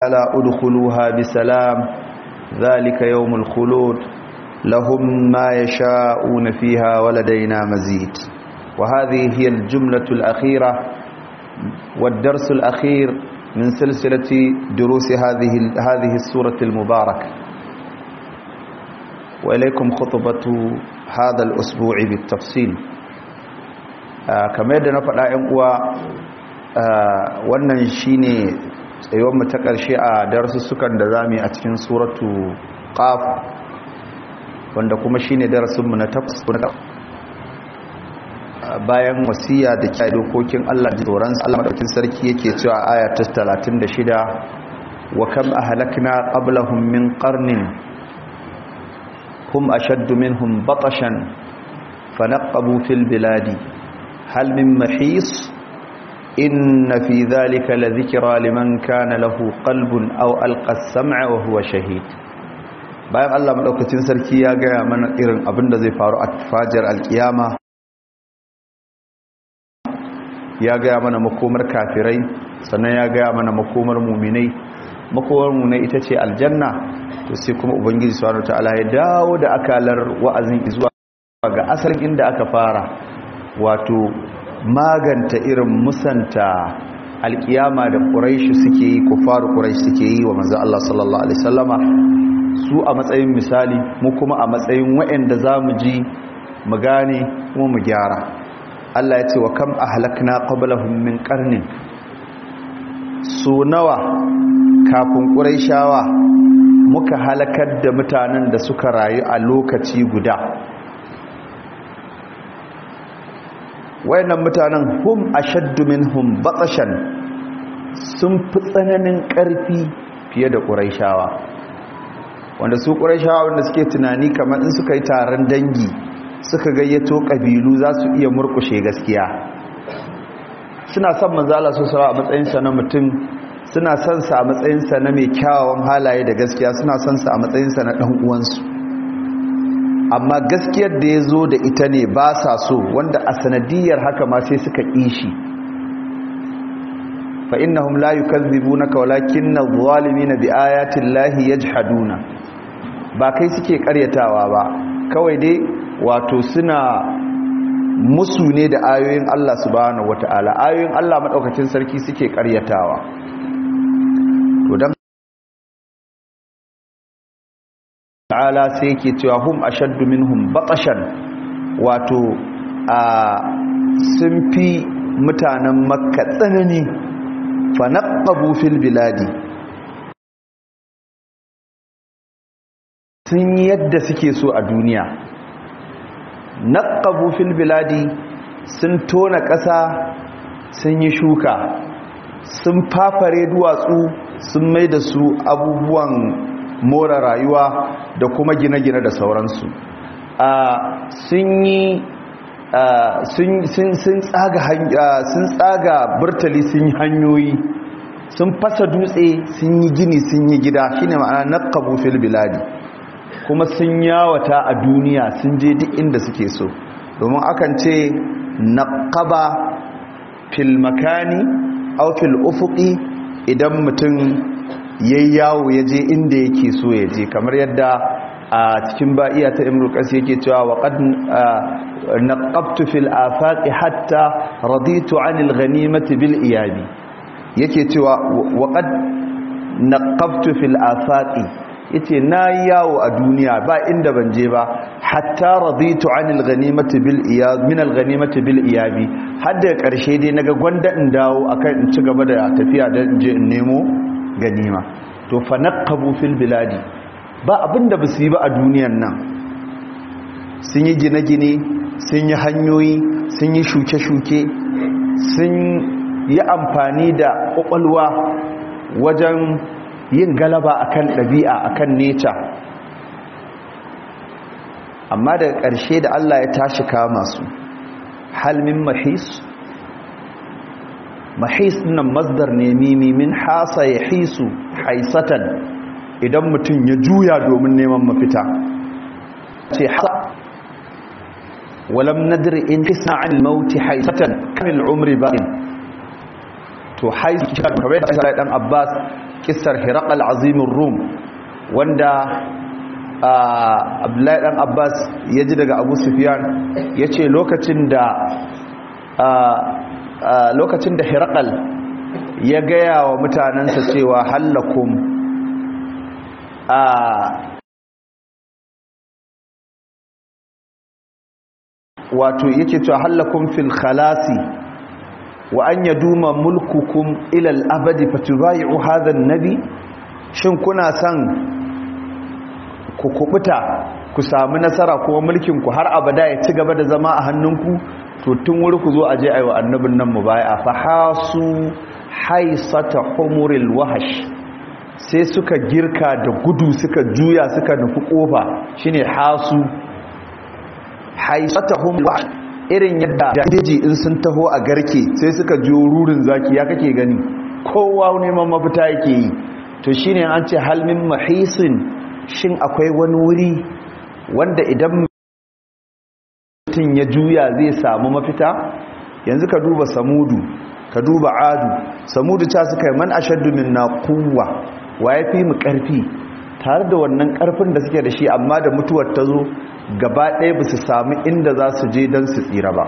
ألا أدخلوها بسلام ذلك يوم الخلود لهم ما يشاءون فيها ولدينا مزيد وهذه هي الجملة الأخيرة والدرس الأخير من سلسلة دروس هذه هذه السورة المباركة وإليكم خطبة هذا الأسبوع بالتفصيل آه كما يدنا فلا ينقوى آه wannan shine tsayuwar mu ta ƙarshe a darussukan da zamu yi a cikin suratu qaf wanda kuma shine darasin mu na tafsir bayan wasiya da kiyaye dokokin Allah da tsoron Allah madaukakin sarki yake cewa aya ta 36 wa kam ahlakna qablahum min qarnin hum ashaddu minhum batashan fanaqabu fil biladi hal min mahis inna fi dhalika ladhikra liman kana lahu qalbun aw alqa as-sam'a wa huwa shahid bayan Allah madaukakin sarki ya ga mana irin abin da zai faru a fajar alkiyama ya gaya mana makomar kafirai sannan ya gaya mana makomar muminai makomar muminai ita ce aljanna to sai kuma ubangiji subhanahu wataala ya dawo da akalar wa'azin zuwa ga asalin inda aka fara wato maganta irin musanta alkiyama da quraishi suke yi kufaru quraishi suke yi wa manzo Allah sallallahu alaihi wasallama su a matsayin misali mu kuma a matsayin waɗanda zamu ji mu gane kuma mu gyara Allah ya ce wa kam ahlakna qablahum min qarnin su nawa kafin quraishawa muka halakar da mutanen da suka rayu a lokaci guda wayannan mutanen hum ashaddu minhum batashan sun fi tsananin ƙarfi fiye da quraishawa wanda su quraishawa wanda suke tunani kamar in suka yi taron dangi suka gayyato ƙabilu za su iya murkushe gaskiya suna son manzala su sara a matsayinsa na mutum suna son sa a matsayinsa na mai kyawawan halaye da gaskiya suna son sa a matsayinsa na ɗan uwansu amma gaskiyar da ya zo da ita ne ba sa so wanda a sanadiyar haka ma sai suka ƙishi fa innahum la yukazzibunaka walakinna adh-dhalimina bi ayati llahi yajhaduna ba kai suke karyatawa ba kawai dai wato suna musu ne da ayoyin Allah subhanahu wata'ala ayoyin Allah madaukakin sarki suke karyatawa to dan ta'ala sai yake cewa hum ashaddu minhum batashan wato a sun fi mutanen makka tsanani fa naqabu fil biladi sun yi yadda suke so a duniya naqabu fil biladi sun tona ƙasa sun yi shuka sun fafare duwatsu sun mai da su abubuwan more rayuwa da kuma gine-gine da sauransu sun yi sun tsaga burtali sun yi hanyoyi sun fasa dutse sun yi gini sun yi gida shine ma'ana naqabu fil biladi kuma sun yawata a duniya sun je duk inda suke so domin akan ce naqaba fil makani aw fil ufuqi idan mutum yayi yawo yaje inda yake so ya je kamar yadda a cikin ba'iya ta imru qasi yake cewa wa qad naqabtu fil afaqi hatta raditu anil ghanimati bil iyabi yake cewa wa qad naqabtu fil afaqi yace nayi yawo a duniya ba inda ban je ba hatta raditu anil ghanimati bil iyab min al ghanimati bil iyabi har da karshe dai naga gwanda in dawo akan in ci gaba da tafiya da je in nemo ganima to fa naqabu fil biladi ba abinda basu yi ba a duniyan nan sun yi gine-gine sun yi hanyoyi sun yi shuke-shuke sun yi amfani da kwakwalwa wajen yin galaba akan ɗabi'a akan neca amma daga ƙarshe da Allah ya tashi kama su halmin mahis mahis nan masdar ne mimi min hasa ya hisu haisatan idan mutum ya juya domin neman mafita ce hasa walam nadir in kisna an mauti haisatan kamil umri ba'in to to haisu kamar da Abdullahi dan Abbas kissar Hiraqal azimin Rum wanda Abdullahi dan Abbas ya ji daga Abu Sufyan yace lokacin da lokacin da Hiraqal ya gaya wa mutanansa cewa hallakum a wato yake cewa hallakum fil khalasi wa an yaduma mulkukum ila al-abadi fatubayu hadha an-nabi shin kuna san ku kubuta ku samu nasara kuma mulkin ku har abada ya ci gaba da zama a hannunku to tun wuri ku zo aje ayi wa annabin nan mubai'a fa hasu haisata humuril wahash sai suka girka da gudu suka juya suka nufi kofa shine hasu haisatahum irin yadda daji in sun taho a garke sai suka jiyo rurin zaki ya kake gani kowa neman mafita yake yi to shine an ce halmin mahisin shin akwai wani wuri wanda idan mutum ya juya zai samu mafita yanzu ka duba samudu ka duba adu samudu ta suka yi man ashaddu minna quwwa wa yafi mu karfi tare da wannan karfin da suke da shi amma da mutuwar ta zo gaba ɗaya ba su sami inda za su je don su tsira ba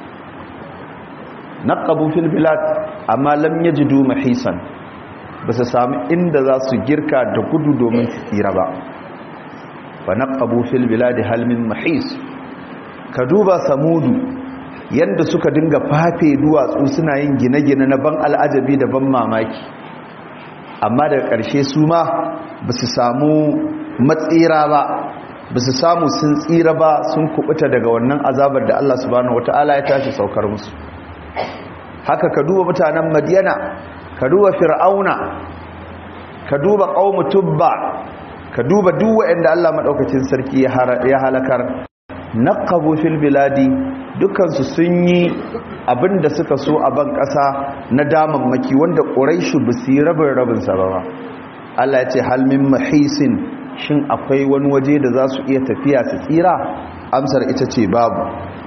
naqabu fil bilad amma lam yajidu mahisan ba su sami inda za su girka da gudu domin su tsira ba fa naqabu fil bilad hal min mahis ka duba samudu yanda suka dinga fafe duwatsu suna yin gine-gine na ban al'ajabi da ban mamaki amma daga ƙarshe su ma ba su samu matsira ba ba su samu sun tsira ba sun kubuta daga wannan azabar da Allah subhanahu wata'ala ya tashi saukar musu haka ka duba mutanen madiyana ka duba fir'auna ka duba qaumu tubba ka duba duk wanda Allah madaukakin sarki ya halakar naqabu fil biladi dukansu sun yi abinda suka so a ban ƙasa na damammaki wanda ƙuraishu ba su yi rabin rabin sa ba Allah ya ce halmin mahisin shin akwai wani waje da za su iya tafiya su tsira amsar ita ce babu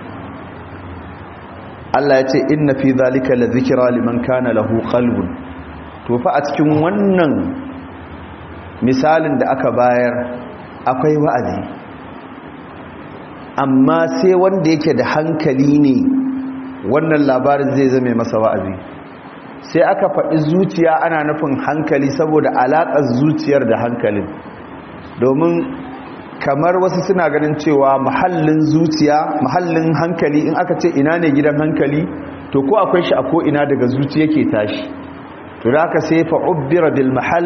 Allah ya ce inna fi zalika la zikra liman kana lahu qalbun to fa a cikin wannan misalin da aka bayar akwai wa'azi amma sai wanda yake da hankali ne wannan labarin zai zame masa wa'azi sai aka faɗi zuciya ana nufin hankali saboda alaƙar zuciyar da hankalin domin kamar wasu suna ganin cewa mahallin zuciya mahallin hankali in aka ce ina ne gidan hankali to ko akwai shi a ko ina daga zuciya ke tashi to da aka sai fa ubbira bil mahal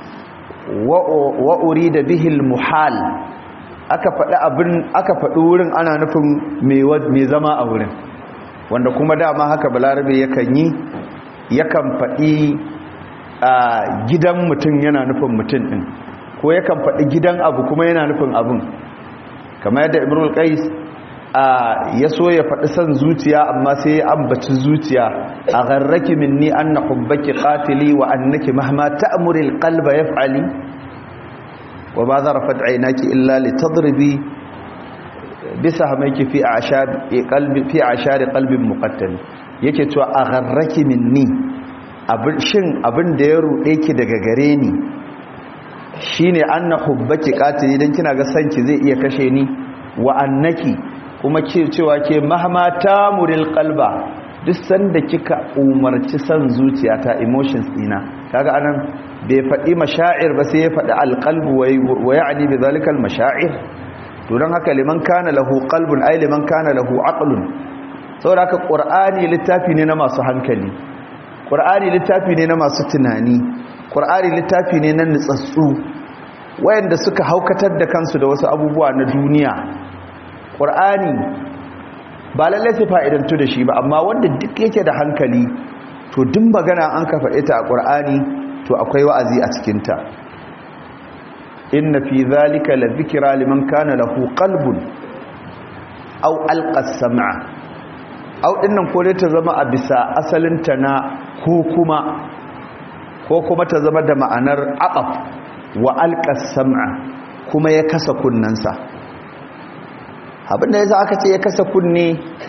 wa urida bihi al muhal aka faɗi abin aka faɗi wurin ana nufin mai zama a wurin wanda kuma dama haka balarabe yakan yi yakan faɗi a gidan mutum yana nufin mutum ɗin ko yakan faɗi gidan abu kuma yana nufin abin kamar yadda ibrahim qais ya so ya faɗi son zuciya amma sai ya ambaci zuciya a gharraki minni anna hubbaki qatili wa annaki mahma ta'muri alqalba yaf'ali wa ba zarafat aynaki illa litadribi bisahmayki fi a'shab qalbi fi a'shar qalbin muqattal yake cewa a gharraki minni abin shin abin da ya rude ki daga gare ni shine anna hubbaki qatili dan kina ga sanki zai iya kashe ni wa annaki kuma ke cewa ke mahma tamuril qalba duk sanda kika umarci san zuciyata emotions dina kaga anan bai faɗi mashaa'ir ba sai ya faɗi alqalbu wa ya'ni bi zalika almashaa'ir to dan haka liman kana lahu qalbun ay liman kana lahu aqlun saboda haka qur'ani littafi ne na masu hankali qur'ani littafi ne na masu tunani qur'ani littafi ne na nutsatsu wayanda suka haukatar da kansu da wasu abubuwa na duniya ƙur'ani ba lallai su fa'idantu da shi ba amma wanda duk yake da hankali to duk magana an ka faɗe ta a ƙur'ani to akwai wa'azi a cikinta inna fi zalika la zikira liman kana lahu qalbun aw alqas sam'a aw dinnan ko dai ta zama a bisa asalinta na ko kuma ko kuma ta zama da ma'anar aqaf wa alqas sam'a kuma ya kasa kunnansa abinda yasa aka ce ya kasa kunne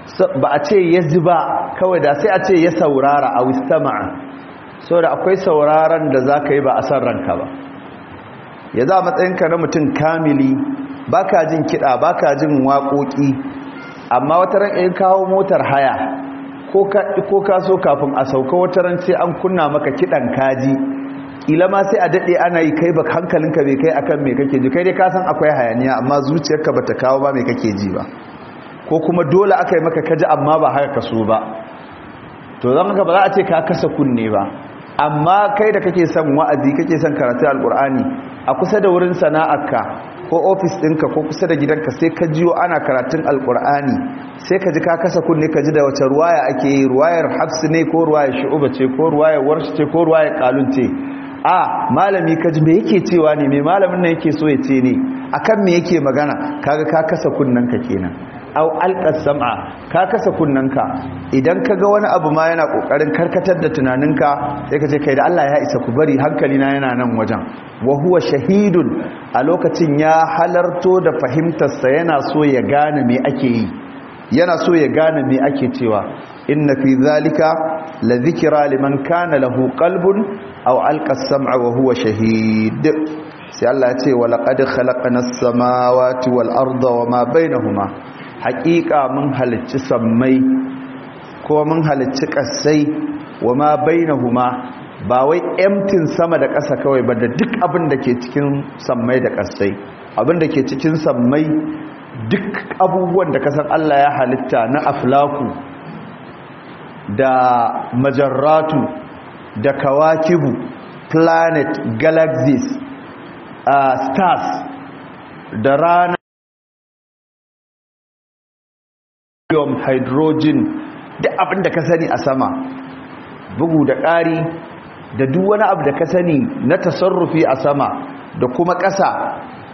ba a ce ya ji ba kawai da sai a ce ya saurara a wistama'a so da akwai sauraron da za ka yi ba a san ranka ba ya za matsayinka na mutum kamili ba ka jin kiɗa ba ka jin waƙoƙi amma wata ran in kawo motar haya ko ka so kafin a sauka wata ran sai an kunna maka kiɗan kaji ƙila ma sai a daɗe ana yi kai ba hankalinka bai kai akan me kake ji kai dai ka san akwai hayaniya amma zuciyarka ba ta kawo ba mai kake ji ba ko kuma dole aka yi maka kaji amma ba haka kaso ba to zan haka ba za a ce ka kasa kunne ba amma kai da kake son wa'azi kake son karatu alkur'ani a kusa da wurin sana'arka ko ofis ɗinka ko kusa da gidanka sai ka jiyo ana karatun alkur'ani sai ka ji ka kasa kunne ka ji da wace ruwaya ake yi ruwayar hafsu ne ko ruwayar shu'uba ce ko ruwayar warshi ce ko ruwayar kalun ce a malami ka ji me yake cewa ne me malamin nan yake so ya ce ne akan me yake magana kaga ka kasa kunnanka kenan au alqas sam'a ka kasa kunnanka idan kaga wani abu ma yana kokarin karkatar da tunaninka sai ka ce kai da Allah ya isa ku bari hankali na yana nan wajen wa huwa shahidun a lokacin ya halarto da fahimtar sa yana so ya gane me ake yi yana so ya gane me ake cewa inna fi zalika la dhikra liman kana lahu qalbun aw alqa as-sam'a wa huwa shahid sai Allah ya ce wa laqad khalaqna as-samawati wal arda wama bainahuma haqiqa mun halicci sammai ko mun halicci kasai wama bainahuma ba wai emtin sama da ƙasa kawai ba da duk abin da ke cikin sammai da kasai abin da ke cikin sammai duk abubuwan da kasan Allah ya halitta na aflaku da majarratu da kawakibu planet galaxies uh, stars da rana hydrogen duk abin da ka sani a sama bugu da ƙari da duk wani abu da ka sani na tasarrufi a sama da kuma ƙasa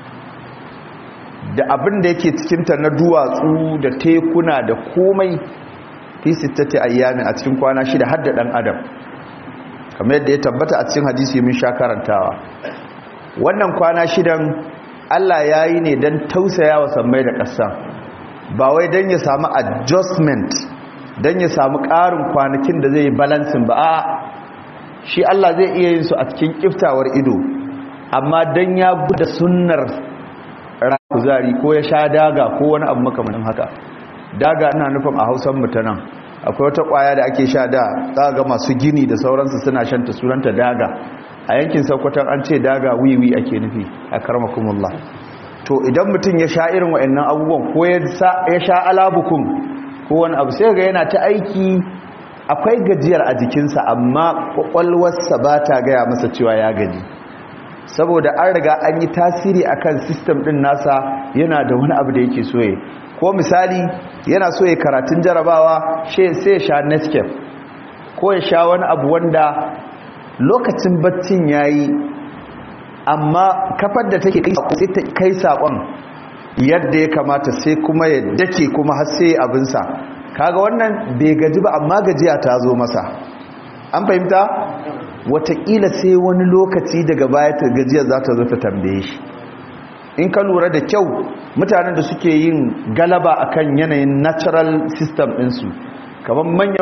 da abin da yake cikinta na duwatsu da tekuna da komai fi sittati ayyami a cikin kwana shida har da dan adam kamar yadda ya tabbata a cikin hadisi mun sha karantawa wannan kwana shidan Allah ya yi ne don tausaya wa sammai da ƙasa ba wai don ya samu adjustment don ya samu ƙarin kwanakin da zai yi balansin ba a shi Allah zai iya yin su a cikin kiftawar ido amma don ya guda sunnar kuzari ko ya sha daga ko wani abu makamanin haka daga ina nufin a hausan mutanen akwai wata kwaya da ake sha da tsaga masu gini da sauransu suna shanta sunanta daga a yankin sakwatan an ce daga wiwi ake nufi a karmakumullah to idan mutum ya sha irin wa'annan abubuwan ko ya sha alabukun ko wani abu sai ga yana ta aiki akwai gajiyar a jikinsa amma kwakwalwarsa ba ta gaya masa cewa ya gaji saboda an riga an yi tasiri akan system din nasa yana da wani abu da yake soye ko misali yana so ya karatun jarabawa sai ya sha nescafe ko ya sha wani abu wanda lokacin baccin yayi amma kafar da take sai ta kai sakon yadda ya kamata sai kuma ya dake kuma har sai abinsa kaga wannan bai gaji ba amma gajiya ta zo masa an fahimta wataƙila sai wani lokaci daga baya ta gajiya za ta zo ta tambaye shi in ka lura da kyau mutanen da suke yin galaba akan yanayin natural system ɗinsu kamar manyan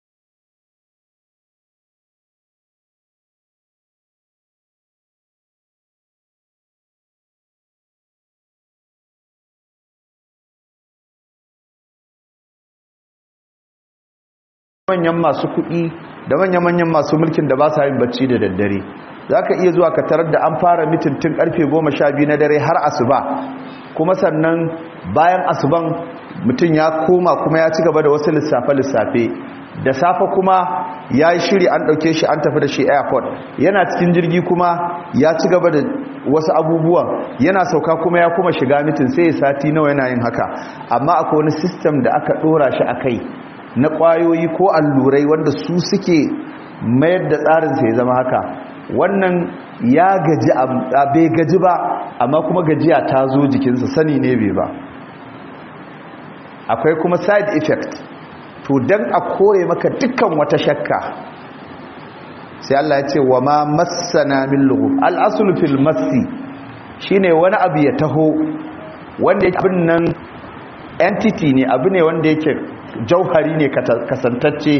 manyan masu kuɗi da manya-manyan masu mulkin da ba sa yin bacci da daddare za ka iya zuwa ka tarar da an fara mitin tun karfe goma sha biyu na dare har asuba kuma sannan bayan asuban mutum ya koma kuma ya ci gaba da wasu lissafe-lissafe da safe kuma ya yi shiri an ɗauke shi an tafi da shi airport yana cikin jirgi kuma ya ci gaba da wasu abubuwan yana sauka kuma ya kuma shiga mitin sai ya sati nawa yana yin haka amma akwai wani system da aka ɗora shi a kai na ƙwayoyi ko allurai wanda su suke mayar da tsarinsa ya zama haka wannan ya gaji a bai gaji ba amma kuma gajiya ta zo jikinsa sani ne bai ba akwai kuma side effect to don a kore maka dukkan wata shakka sai Allah ya ce wa ma massana min lughub al-aslu fil massi shine wani abu ya taho wanda abin nan entity ne abu ne wanda yake jauhari ne kasantacce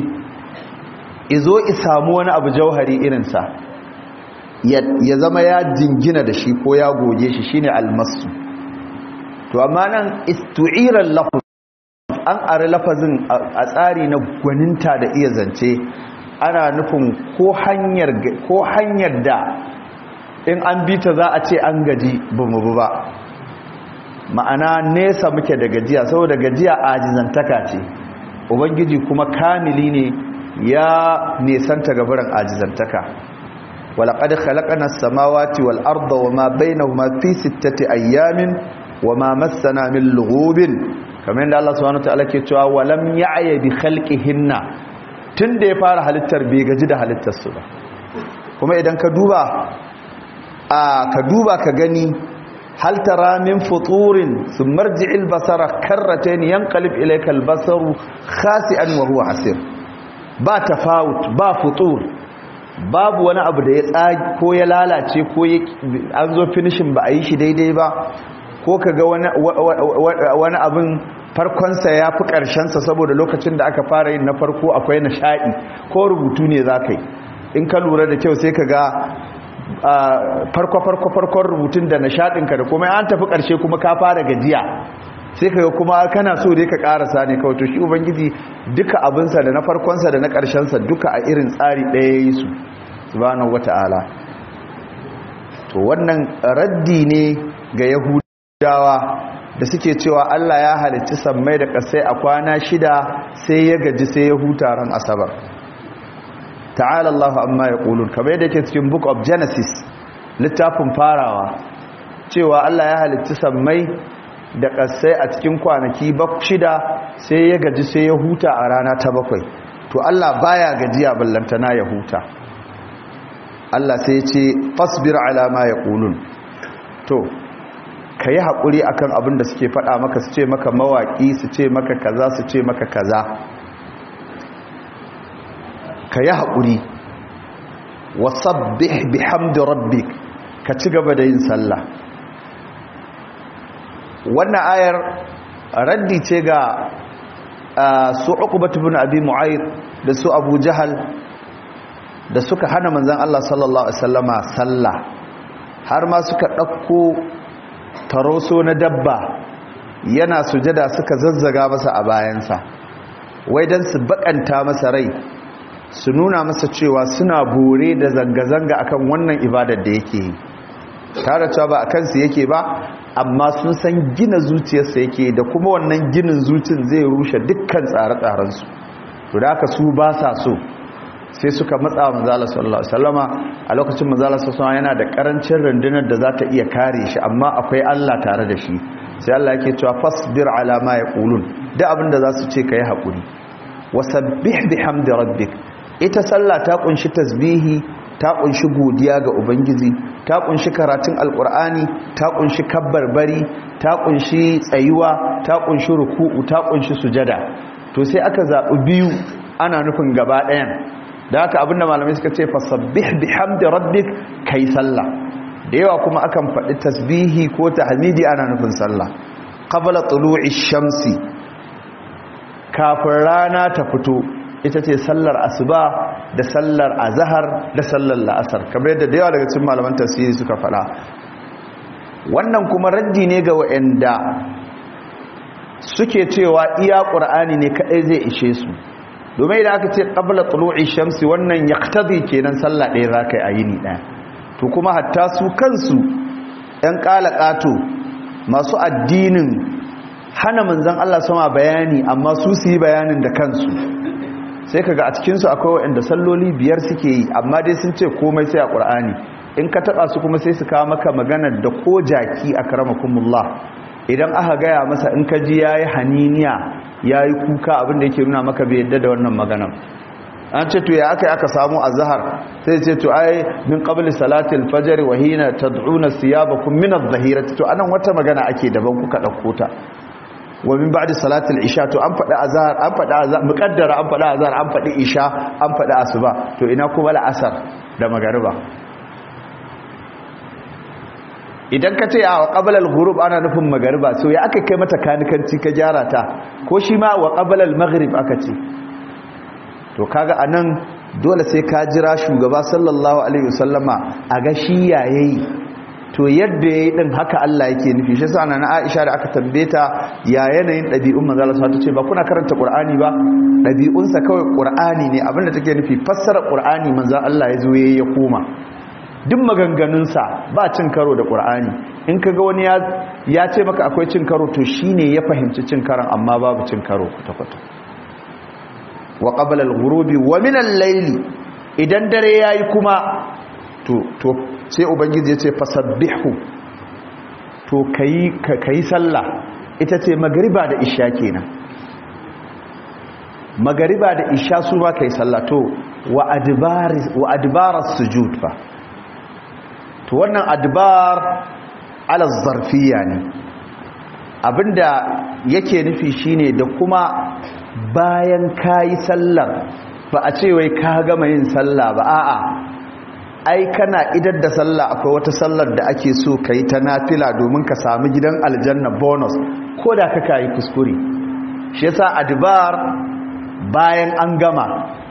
izo isamu wani abu jauhari irinsa ya zama ya jingina da shi ko ya goge shi shine almasu to amma nan istu'iran lafaz an ari lafazin a tsari na gwaninta da iya zance ana nufin ko hanyar ko hanyar da in an bi ta za a ce an gaji bamu ba ma'ana nesa muke da gajiya saboda gajiya ajizantaka ce ubangiji kuma kamili ne ya nesanta gabaran ajizantaka walaqad khalaqna as-samawati wal arda wama bainahuma fi sittati ayyamin wama massana min lughubin kamar yadda Allah subhanahu wataala ke cewa walam ya'ya bi khalqihinna tunda ya fara halittar bai gaji da halittar su ba kuma idan ka duba a ka duba ka gani hal tara min futurin thumma irji'il basara karratayn yanqalib ilayka al-basaru khasi'an wa huwa hasir ba tafawut ba futur babu wani abu da ya tsagi ko ya lalace ko an zo finishin ba a yi shi daidai ba ko ka ga wani abin farkonsa ya fi ƙarshensa saboda lokacin da aka fara yin na farko akwai nishaɗi ko rubutu ne za ka yi in ka lura da kyau sai ka ga farko-farko-farkon rubutun da nishaɗinka da kuma an tafi ƙarshe kuma ka fara gajiya sai ka ga kuma kana so dai ka ƙarasa ne kawai to shi ubangiji duka abinsa da na farkonsa da na ƙarshensa duka a irin tsari ɗaya ya yi su subhanahu wata'ala to wannan raddi ne ga yahudawa da suke cewa Allah ya halicci sammai da ƙasai a kwana shida sai ya gaji sai ya huta ran asabar ta'ala Allah amma ya ƙulun kamar yadda ke cikin book of genesis littafin farawa cewa Allah ya halicci sammai da ƙasai a cikin kwanaki shida sai ya gaji sai ya huta a rana ta bakwai to Allah baya gajiya ballantana ya huta Allah sai ya ce fasbir ala ma yaqulun to ka yi haƙuri a kan abin da suke faɗa maka su ce maka mawaƙi su ce maka kaza su ce maka kaza ka yi haƙuri wasabbih bihamdi rabbik ka ci gaba da yin sallah wannan ayar raddi ce ga su uqbatu bin abi mu'ayyid da su abu jahal da suka hana manzon Allah sallallahu alaihi wasallama sallah har ma suka ɗauko taroso na dabba yana sujada suka zazzaga masa a bayansa wai don su bakanta masa rai su nuna masa cewa suna bore da zanga-zanga akan wannan ibadar da yake yi tare cewa ba a kansu yake ba amma sun san gina zuciyarsa yake da kuma wannan ginin zuciyar zai rushe dukkan tsare-tsarensu to da aka su ba sa so sai suka matsa wa manzala sallallahu alaihi wasallama a lokacin manzala sallallahu yana da karancin rundunar da za ta iya kare shi amma akwai Allah tare da shi sai Allah yake cewa fasbir ala ma yaqulun da abinda za su ce kai hakuri wasabbih bihamdi rabbik ita sallah ta kunshi tasbihi ta kunshi godiya ga ubangiji ta kunshi karatun alqur'ani ta kunshi kabbarbari ta kunshi tsayuwa ta kunshi ruku'u ta kunshi sujada to sai aka zabi biyu ana nufin gaba ɗayan da haka abinda malamai suka ce fasabbih bihamdi rabbik kai sallah da yawa kuma akan faɗi tasbihi ko tahmidi ana nufin sallah qabla tulu'i shamsi kafin rana ta fito ita ce sallar asuba da sallar azhar da sallar la'asar kamar yadda da yawa daga cikin malaman tafsiri suka faɗa wannan kuma raddi ne ga wa'anda suke cewa iya qur'ani ne kadai zai ishe su domin idan aka ce qabla tulu'i shamsi wannan yaqtadi kenan sallah ɗaya zaka yi a yini ɗaya to kuma hatta su kansu ɗan ƙalaƙato masu addinin hana manzon Allah sama bayani amma su su yi bayanin da kansu sai kaga a cikin su akwai waɗanda salloli biyar suke yi amma dai sun ce komai sai a Qur'ani in ka taba su kuma sai su kawo maka maganar da ko jaki akramakumullah idan aka gaya masa in ka ji yayi haniniya ya yi kuka abinda yake nuna maka bai yadda da wannan maganan an ce to ya aka yi aka samu a zahar sai ce to ai min qabli salatil fajr wa hina tad'una siyabakum min adh-dhahirati to anan wata magana ake daban kuka dauko ta wa min ba'di salatil isha to an faɗi azhar an faɗi azhar muqaddara an faɗi azhar an faɗi isha an faɗi asuba to ina kuma la'asar da magariba idan ka ce a wa ƙabalar gurub ana nufin magariba so ya aka kai mata kanikanci ka gyara ta ko shi ma wa ƙabalar maghrib aka ce to kaga a nan dole sai ka jira shugaba sallallahu alaihi wasallama a ga shi yayayi to yadda ya yi ɗin haka Allah yake nufi shi sa na Aisha da aka tambaye ta ya yanayin ɗabi'un manzo Allah ta ce ba kuna karanta Qur'ani ba ɗabi'unsa kawai Qur'ani ne abinda take nufi fassara Qur'ani manzo Allah ya zo yayi ya koma duk maganganunsa ba cin karo da Qur'ani in kaga wani ya ya ce maka akwai cin karo to shine ya fahimci cin karon amma babu cin karo kwata kwata wa qabla al-ghurubi wa min al-layli idan dare yayi kuma to to sai ubangiji ya ce fasabbihu to kayi kayi sallah ita ce magariba da isha kenan magariba da isha su ma kai sallah to wa adbar wa adbaras sujud fa to wannan adbar ala zarfiya ne abinda yake nufi shine da kuma bayan kayi sallar ba a ce wai ka gama yin sallah ba a'a ai kana idar da sallah akwai wata sallar da ake so ka yi ta nafila domin ka sami gidan aljanna bonus ko da ka kayi kuskure shi yasa adbar bayan an gama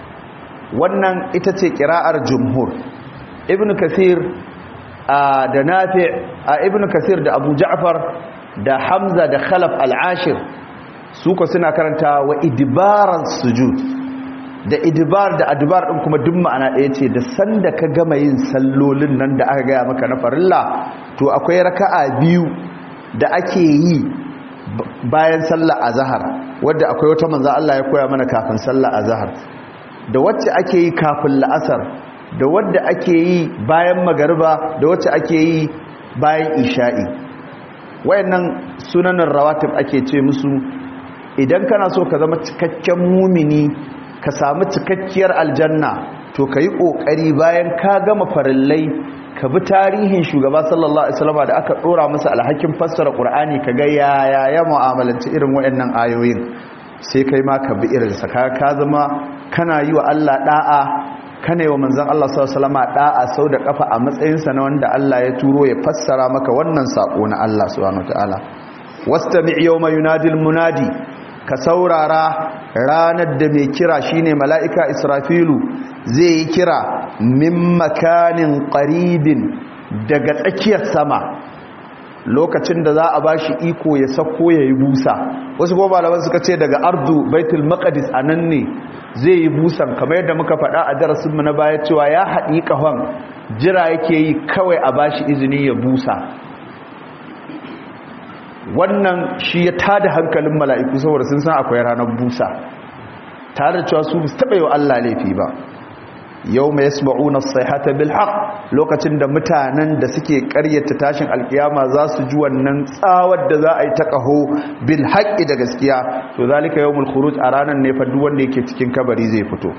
wannan ita ce kira'ar jumhur ibn kasir da nafi ibn kasir da abu ja'far da hamza da khalaf al-ashir su ko suna karanta wa idbaran sujud da idbar da adbar din kuma duk ma'ana ɗaya ce da sanda ka gama yin sallolin nan da aka gaya maka na farilla to akwai raka'a biyu da ake yi bayan sallar azhar wadda akwai wata manzo Allah ya koya mana kafin sallar azhar da wacce ake yi kafin la'asar da wadda ake yi bayan magariba da wacce ake yi bayan isha'i wayannan sunanin rawatib ake ce musu idan kana so ka zama cikakken mumini ka samu cikakkiyar aljanna to ka yi ƙoƙari bayan ka gama farillai ka bi tarihin shugaba sallallahu alaihi wasallam da aka ɗora masa alhakin fassara ƙur'ani ka ga yaya ya mu'amalanci irin waɗannan ayoyin sai kai ma ka bi irinsa ka ka zama kana yi wa Allah da'a kana yi wa manzon Allah sallallahu alaihi wasallam da'a sau da kafa a matsayinsa na wanda Allah ya turo ya fassara maka wannan sako na Allah subhanahu wataala wastami' yawma yunadil munadi ka saurara ranar da mai kira shine mala'ika israfilu zai yi kira min makanin ƙaribin daga tsakiyar sama lokacin da za a ba shi iko ya sako ya yi busa wasu kuma malaman suka ce daga ardu baitul maqdis a nan ne zai yi busan kamar yadda muka faɗa a darasinmu na baya cewa ya haɗi ƙahon jira yake yi kawai a ba shi izini ya busa wannan shi ya tada hankalin mala'iku saboda sun san akwai ranar busa tare da cewa su su taɓa yi wa Allah laifi ba yau mai yasma'una sayhata bil haqq lokacin da mutanen da suke ƙaryata tashin alkiyama za su ji wannan tsawar da za a yi ta ƙaho bil haqqi da gaskiya to zalika yawmul khuruj a ranar ne fa duk wanda yake cikin kabari zai fito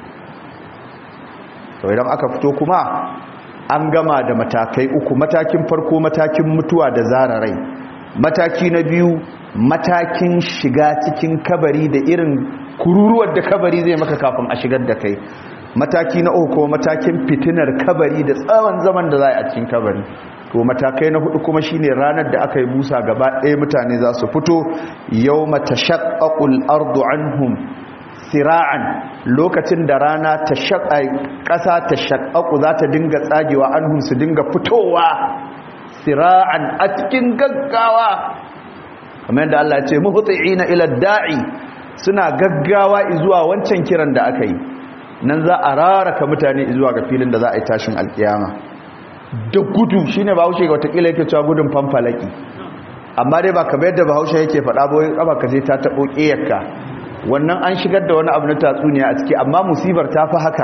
to idan aka fito kuma an gama da matakai uku matakin farko matakin mutuwa da zararai mataki na biyu matakin shiga cikin kabari da irin kururuwar da kabari zai maka kafin a shigar da kai mataki na uku matakin fitinar kabari da tsawon zaman da za a cikin kabari to matakai na hudu kuma shine ranar da aka yi busa gaba ɗaya mutane za su fito yau mata shaƙaƙul ardu anhum sira'an lokacin da rana ta shaƙa ƙasa ta shaƙaƙu za ta dinga tsagewa anhum su dinga fitowa sira'an a cikin gaggawa kamar yadda Allah ya ce muhti'ina ila da'i suna gaggawa zuwa wancan kiran da aka yi nan za a raraka mutane zuwa ga filin da za a yi tashin alkiyama da gudu shine bahaushe ga watakila yake cewa gudun fanfalaki amma dai ba kamar yadda bahaushe yake faɗa ba wai kafa ka je ta taɓo ƙiyarka wannan an shigar da wani abu na tatsuniya a ciki amma musibar ta fi haka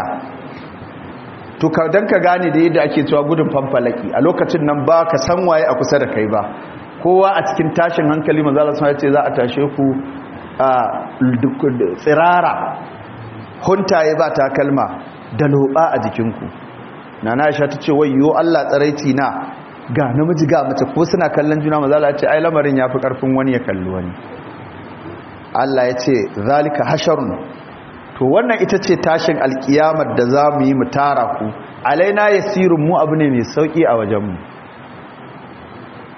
to ka dan ka gane da yadda ake cewa gudun fanfalaki a lokacin nan ba ka san waye a kusa da kai ba kowa a cikin tashin hankali manzo Allah ya ce za a tashe ku a tsirara huntaye ba takalma da loba a jikinku nana Aisha ta ce wayyo Allah tsaraici na ga namiji ga mace ko suna kallon juna manzo Allah ya ce ai lamarin yafi karfin wani ya kalli wani Allah ya ce zalika hasharun to wannan ita ce tashin alkiyamar da za mu yi mu tara ku alaina yasirun mu abu ne mai sauki a wajenmu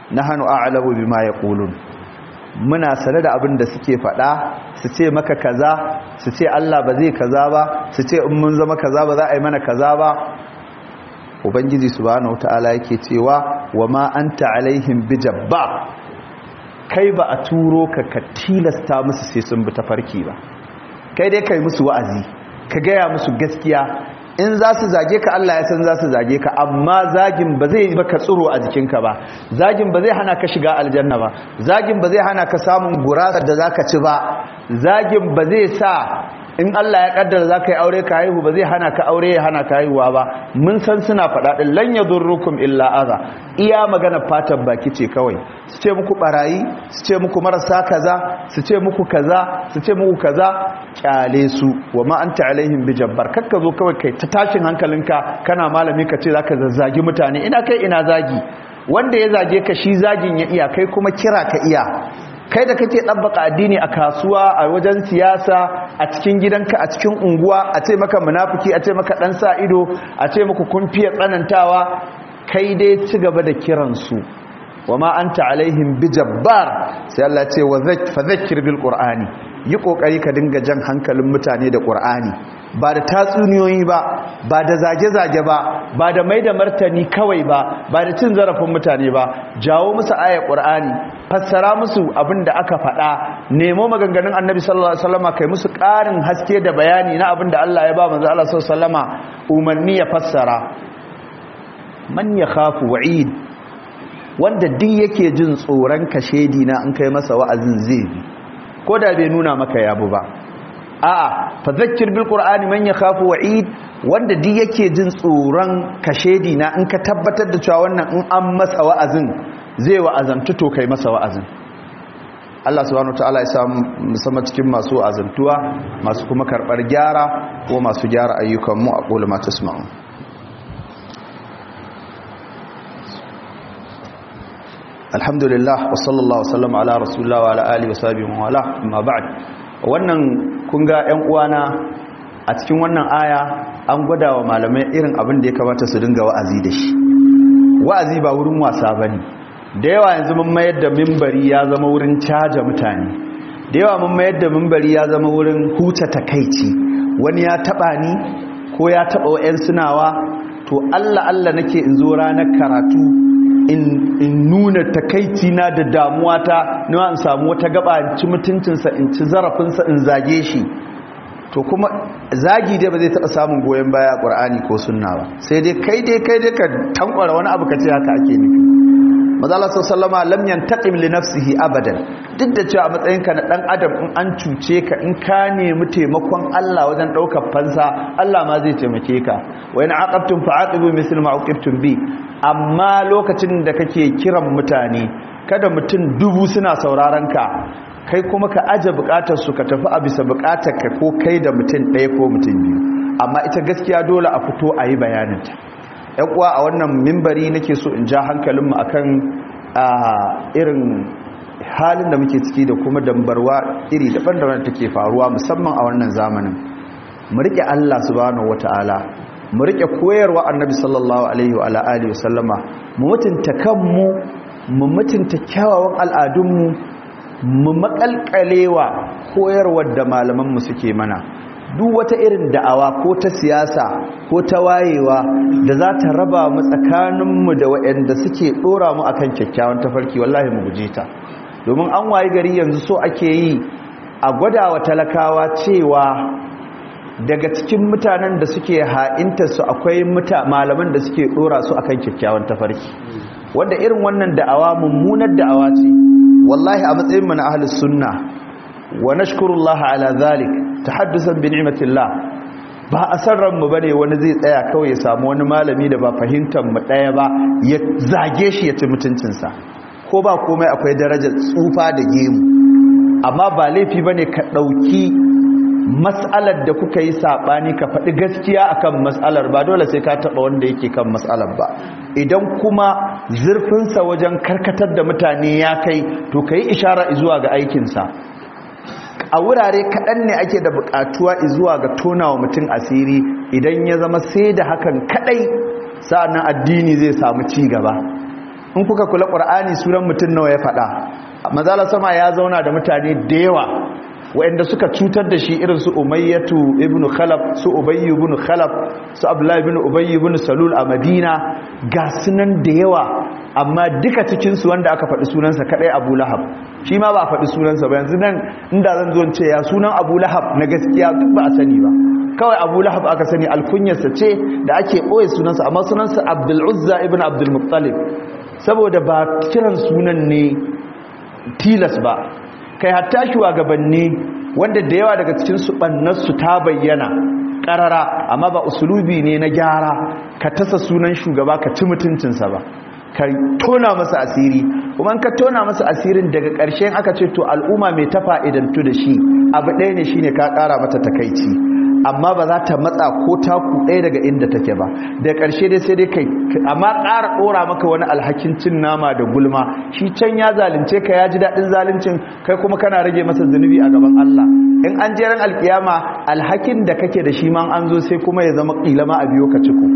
nahnu a'lamu bima yaqulun muna sane da abin da suke faɗa su ce maka kaza su ce Allah ba zai kaza ba su ce in mun zama kaza ba za a yi mana kaza ba ubangiji subhanahu wataala yake cewa wa ma anta alaihim bijabba kai ba a turo ka ka tilasta musu sai sun bi tafarki ba kai dai kai musu wa'azi ka gaya musu gaskiya in za su zage ka Allah ya san za su zage ka amma zagin ba zai baka tsiro a jikinka ba zagin ba zai hana ka shiga aljanna ba zagin ba zai hana ka samun gurasa da zaka ci ba zagin ba zai sa in Allah ya kaddara zaka yi aure ka haihu ba zai hana ka aure ya hana ka haihuwa ba mun san suna faɗa din lan yadurrukum illa adha iya magana fatan baki ce kawai su ce muku barayi su ce muku marasa kaza su ce muku kaza su ce muku kaza kyale su wa ma anta alaihim bijabbar kakka zo kawai kai ta tashin hankalinka kana malami ka ce zaka zazzagi mutane ina kai ina zagi wanda ya zage ka shi zagin ya iya kai kuma kira ka iya kai da kake ɗabbaka addini a kasuwa a wajen siyasa a cikin gidanka a cikin unguwa a ce maka munafiki a ce maka ɗan sa ido a ce maka kun fiye tsanantawa kai dai ci gaba da kiransu wa ma anta alaihim bijabbar sai Allah ce wa fa zakkir bil qur'ani yi kokari ka dinga jan hankalin mutane da qur'ani ba da tatsuniyoyi ba ba da zage-zage ba ba da mai da martani kawai ba ba da cin zarafin mutane ba jawo musu ayar qur'ani fassara musu abin da aka faɗa nemo maganganun annabi sallallahu alaihi wasallama kai musu ƙarin haske da bayani na abin da Allah ya ba manzo Allah sallallahu alaihi wasallama umarni ya fassara man yakhafu wa'id wanda duk yake jin tsoron kashedi na in kai masa wa'azin zai bi ko da bai nuna maka yabu ba a'a fa zakkir bil qur'ani man yakhafu wa'id wanda duk yake jin tsoron kashedi na in ka tabbatar da cewa wannan in an masa wa'azin zai wa'azantu to kai masa wa'azin Allah subhanahu wataala ya samu musamman cikin masu wa'azantuwa masu kuma karbar gyara ko masu gyara ayyukan mu a qulu ma tasma'un alhamdulillah wa sallallahu wasallam ala rasulullah wa ala alihi wa sahbihi wa ala amma ba'd wannan kun ga ƴan uwana a cikin wannan aya an gwada wa malamai irin abin da ya kamata su dinga wa'azi da shi wa'azi ba wurin wasa bane da yawa yanzu mun mayar da mimbari ya zama wurin caja mutane da yawa mun mayar da mimbari ya zama wurin huta takaici wani ya taba ni ko ya taba wa'yan sunawa to Allah Allah nake in zo ranar karatu in nuna takaici na da damuwa ta na in samu wata gaba in ci mutuncinsa in ci zarafinsa in zage shi to kuma zagi dai ba zai taɓa samun goyon baya a ƙwar'ani ko sunna ba sai dai kai dai kai dai ka tankwara wani abu ka ce haka ake nufi mazala sallama lam yantaqim li nafsihi abadan duk da cewa a matsayinka na dan adam in an cuce ka in ka nemi taimakon Allah wajen daukar fansa Allah ma zai taimake ka wa in aqabtum fa'aqibu misl ma uqibtum bi amma lokacin da kake kiran mutane kada mutum dubu suna sauraron ka kai kuma ka aje bukatar su ka tafi a bisa bukatar ka ko kai da mutum ɗaya ko mutum biyu amma ita gaskiya dole a fito a yi bayaninta yan uwa a wannan mimbari nake so in ja hankalinmu akan irin halin da muke ciki da kuma dambarwa iri daban-daban take faruwa musamman a wannan zamanin mu rike Allah subhanahu wataala mu rike koyarwa annabi sallallahu alaihi wa alihi wasallama mu mutunta kanmu mu mutunta kyawawan al'adunmu mu makalkalewa koyarwar da malamanmu suke mana duk wata irin da'awa ko ta siyasa ko ta wayewa da za ta raba mu tsakaninmu da waɗanda suke ɗora mu akan kyakkyawan tafarki wallahi mu guje ta domin an wayi gari yanzu so ake yi a gwada wa talakawa cewa daga cikin mutanen da suke ha'inta su akwai malaman da suke ɗora su akan kyakkyawan tafarki wanda irin wannan da'awa mummunar da'awa ce wallahi a matsayin mu na ahlus sunna wa nashkurullaha ala zalik tahaddusan bi ni'matillah ba a san ranmu bane wani zai tsaya kawai ya samu wani malami da ba fahimtar mu daya ba ya zage shi ya ci mutuncin sa ko ba komai akwai darajar tsufa da gemu amma ba laifi bane ka dauki mas'alar da kuka yi sabani ka faɗi gaskiya akan mas'alar ba dole sai ka taba wanda yake kan mas'alar ba idan kuma zurfinsa wajen karkatar da mutane ya kai to kai ishara zuwa ga aikinsa a wurare kaɗan ne ake da buƙatuwa zuwa ga tona wa mutum asiri idan ya zama sai da hakan kaɗai sa'annan addini zai samu ci gaba in kuka kula qur'ani sunan mutum nawa ya faɗa manzala sama ya zauna da mutane da yawa waɗanda suka cutar da shi irin su umayyatu ibn khalaf su ubayy ibn khalaf su abdullahi ibn ubayy ibn salul a madina ga sunan da yawa amma duka cikin su wanda aka faɗi sunansa kadai abu lahab shi ma ba a faɗi sunansa ba yanzu nan inda zan zo ce ya sunan abu lahab na gaskiya duk ba a sani ba kawai abu lahab aka sani alkunyarsa ce da ake ɓoye sunansa amma sunansa abdul uzza ibn abdul muttalib saboda ba kiran sunan ne tilas ba kai hatta shugabanni wanda da yawa daga cikin su bannarsu ta bayyana karara amma ba usulubi ne na gyara ka tasa sunan shugaba ka ci mutuncinsa ba ka tona masa asiri kuma ka tona masa asirin daga ƙarshen aka ce to al'umma mai ta fa'idantu da shi abu ɗaya ne shine ka ƙara mata takaici amma ba za ta matsa ko taku ɗaya daga inda take ba da ƙarshe dai sai dai kai amma ƙara ɗora maka wani alhakin cin nama da gulma shi can ya zalunce ka ya ji daɗin zaluncin kai kuma kana rage masa zunubi a gaban Allah in an jeran alkiyama alhakin da kake da shi man an zo sai kuma ya zama ƙila ma a biyo ka ciko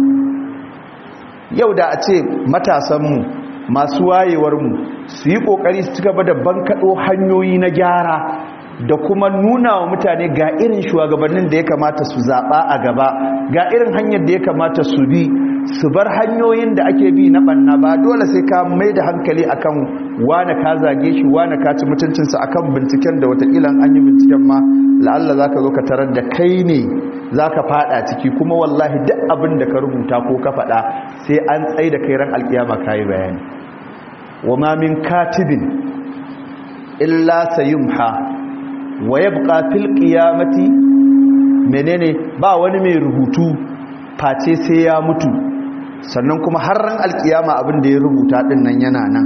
yau da a ce matasanmu masu wayewarmu su yi ƙoƙari su ci gaba da bankaɗo hanyoyi na gyara da kuma nuna wa mutane ga irin shugabannin da ya kamata su zaɓa a gaba ga irin hanyar da ya kamata su bi su bar hanyoyin da ake bi na ɓanna ba dole sai ka mai da hankali akan wane ka zage shi wane ka ci mutuncinsa akan binciken da wataƙila an yi binciken ma la'alla za ka zo ka tarar da kai ne za ka faɗa ciki kuma wallahi duk abin da ka rubuta ko ka faɗa sai an tsaye da kai ran alƙiyama ka yi bayani wa ma min katibin illa sayumha wa yabqa fil qiyamati menene ba wani mai rubutu face sai ya mutu sannan kuma har ran alkiyama abin da ya rubuta din nan yana nan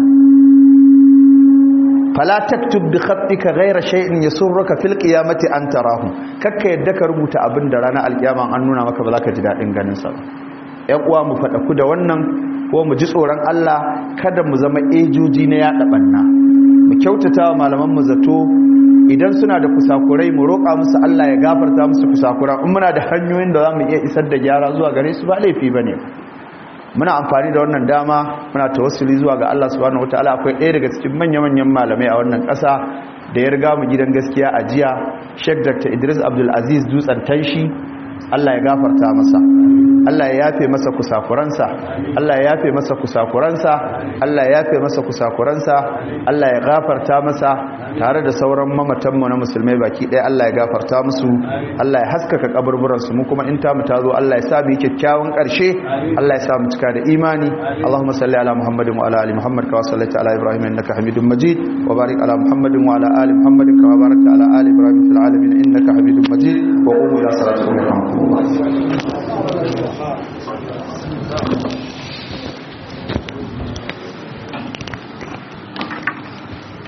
fala taktub bi khatika ghayra shay'in yasurruka fil qiyamati an tarahu kakka yadda ka rubuta abin da ranar alkiyama an nuna maka ba za ka ji dadin ganin sa ƴan uwa mu fada ku da wannan ko mu ji tsoron Allah kada mu zama ejoji na yada banna mu kyautata wa malaman mu zato idan suna da kusakurai mu roƙa musu Allah ya gafarta musu kusakura in muna da hanyoyin da za mu iya isar da gyara zuwa gare su ba laifi ba ne muna amfani da wannan dama muna tawassuli zuwa ga Allah subhanahu wataala akwai ɗaya daga cikin manya-manyan malamai a wannan ƙasa da ya riga mu gidan gaskiya a jiya Sheikh Dr. Idris Abdul Aziz Dutsen Tanshi Allah ya gafarta masa Allah ya yafe masa kusakuransa Allah ya yafe masa kusakuransa Allah ya yafe masa kusakuransa Allah ya gafarta masa tare da sauran mamatanmu na musulmai baki ɗaya Allah ya gafarta musu Allah ya haskaka kaburburansu mu kuma in ta mu tazo Allah ya sa mu kyakkyawan ƙarshe Allah ya sa mu cika da imani Allahumma salli ala Muhammadin wa ala ali Muhammad kama sallaita ala Ibrahim innaka Hamidum Majid wa barik ala Muhammadin wa ala ali Muhammadin kama barakta ala ali Ibrahim fil alamin innaka Hamidum Majid wa qumu ila salatikum yarhamukumullah